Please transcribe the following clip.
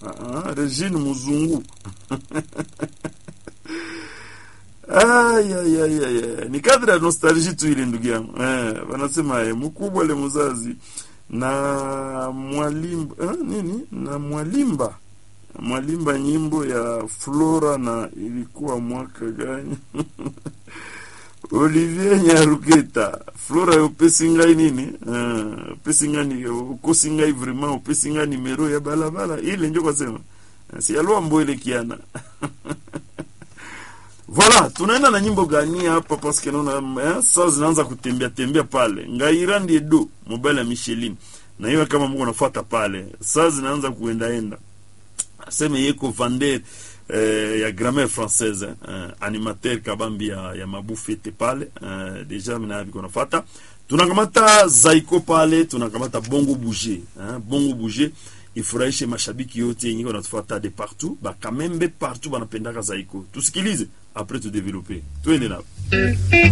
Ah, Regine Muzungu Ay, ay, ay, ay, ay. Ni kadri ya nostalgie tu ile ndugu yangu eh, wanasema eh, mkubwa le mzazi na mwalimba eh, nini na mwalimba mwalimba nyimbo ya Flora na ilikuwa mwaka gani? Olivier Nyaruketa Flora upesi ngai nini uh, upesi ngai ukosi ngai vraiment upesi ngai nimero ya balabala ile ndio kwasema si alwa mbwele kiana Voilà, tunaenda na nyimbo gani hapa parce que naona eh, saa zinaanza kutembea tembea pale. Ngaira ndiye do mobile ya Michelin. Na hiyo kama Mungu anafuata pale. Saa zinaanza kuendaenda. Aseme yeko Vander eh, ya grammaire française eh, animateur kabambi ya, ya mabufete pale eh, deja mina biko nafuata. Tunakamata Zaiko pale, tunakamata Bongo Bouger, eh, Bongo Bouger ifurahishe mashabiki yote yenye wanatufuata de partout, ba kamembe partout banapendaka Zaiko. Tusikilize après tu développer. Twende nao.